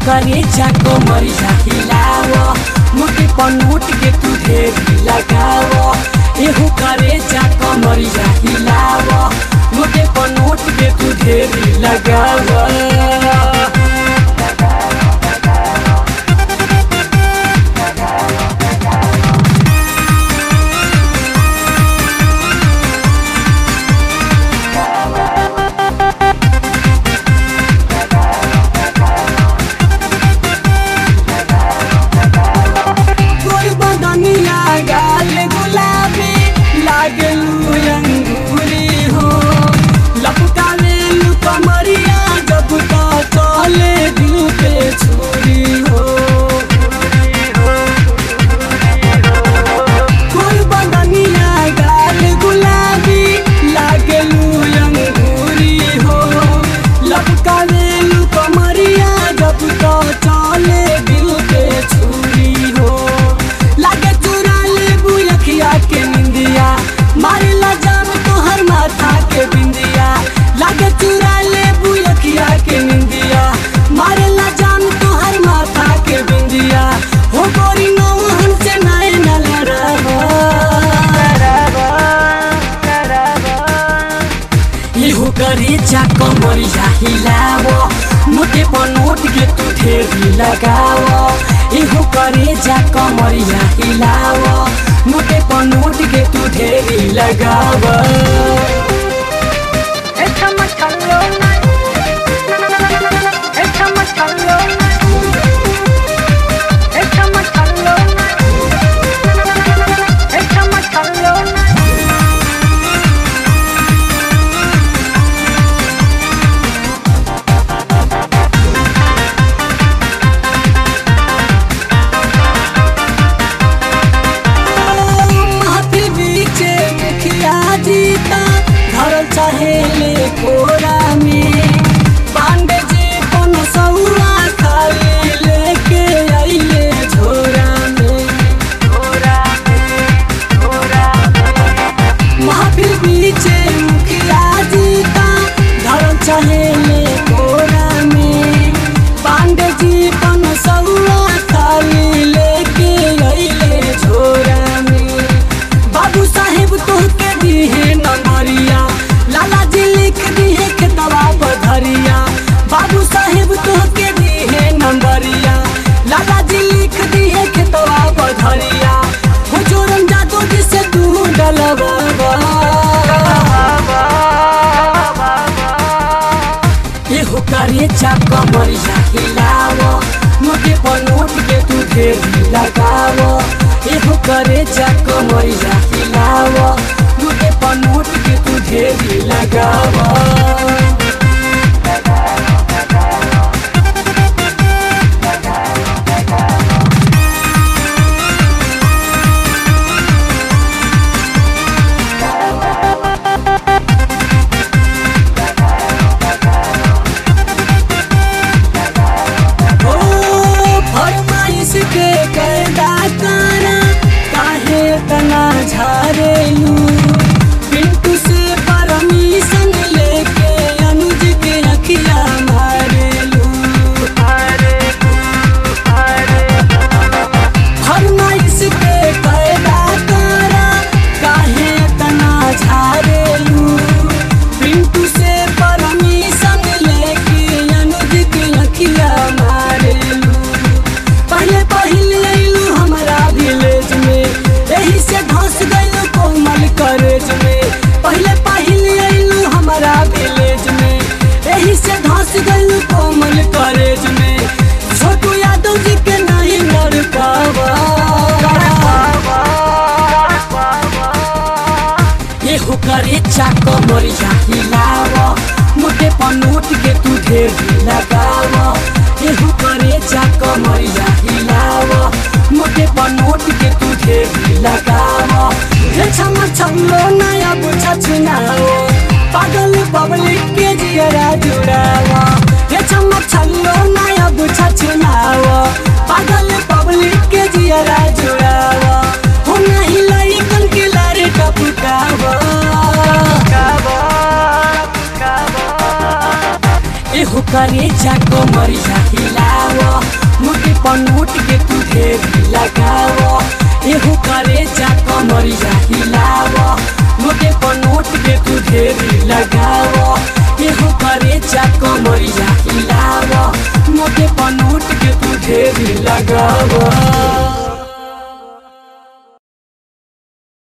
करे जाको मरिया हिलाव मुटे पनमुट के तू ढेरी लगाव एहू करे जाको मरिया हिलाव मुटे पनमुट के तू ढेरी लगाव गोल बदनिया गाल गुलाबी लागलू अंगूरी हो लपकावे लू कमरिया जब तो चले दिल पे छुरी हो गोल बदनिया गाल गुलाबी लागलू अंगूरी हो लपकावे लू कमरिया जब तो चले दिल पे छुरी हो लागे चुरा ले बुयखिया के निंदिया मारे ला जाम तोहर माथा के बिंदिया लागे चुरा ले बुयखिया के निंदिया मारे ला जाम तोहर माथा के बिंदिया हो गोरी नो हमसे नाय न लड़ावा इहो करे जाको मरिया हिलावो मोटे पनोट के तू ढेरी लगावो इहो करे जाको मरिया हिलावो मोटे पनोट के तू ढेरी लगावो Échame calona. Échame calona. Échame calona. Échame calona. महफिल बीचे मुखिया जीता घर चाहे ले कोरा में पांडे जी पन सौरा खाली लेके आइले झोरा में महफिल बीचे मुखिया जीता घर चाहे ले कोरा में पांडे जी पन सौरा खाली लेके आइले झोरा में बाबू साहेब तोहके दिहे नंबरिया लाला जी लिख दिहे खेतवा पधरिया बाबू साहेब तोहके दिहे नंबरिया लाला जी लिख दिहे खेतवा पधरिया हो जोरन जादू जी से तू डलवा एहो करे चाको मरिया हिलावो मोटे पनोट के तू ढेरी लगावो एहो करे चाको मरिया हिलावो मोटे पनोट के तू ढेरी लगावो ओ फरमाइश के कैदा काना काहे तना झारेलू पिंटू से परमिशन लेके अनुज के अखिया मारेलू फरमाइश के कैदा काना काहे तना झारेलू पिंटू से परमिशन लेके अनुज के अखिया मारेलू पहले पहले अइलू हमारा विलेज में यही से धस गइलू कोमल करेज में पहले पहले अइलू हमारा विलेज में यही से धस गइलू कोमल करेज में छोटू यादव जी के नहीं मर पावा एहो करे चाको मरिया हिलावो मोटे पनोट के तू ढेरी लगावो एहो करे चाको मरिया हिलावो मोटे पनोट के तू ढेरी लगावो हे छम छमलो नया बुझा चुनावो पागल पब्लिक के जियरा जुड़ावो हे छम छल्लो नया बुझा चुनावो पागल पब्लिक के जियरा जुड़ावो हो नहीं लइकन के लारे टपकावो एहो करे चाको मरिया हिलाव मोटे पनोट के तू ढेरी लगाव एहो करे चाको मरिया हिलाव मोटे पनोट के तू ढेरी लगाव एहो करे चाको मरिया हिलाव मोटे पनोट के तू ढेरी लगाव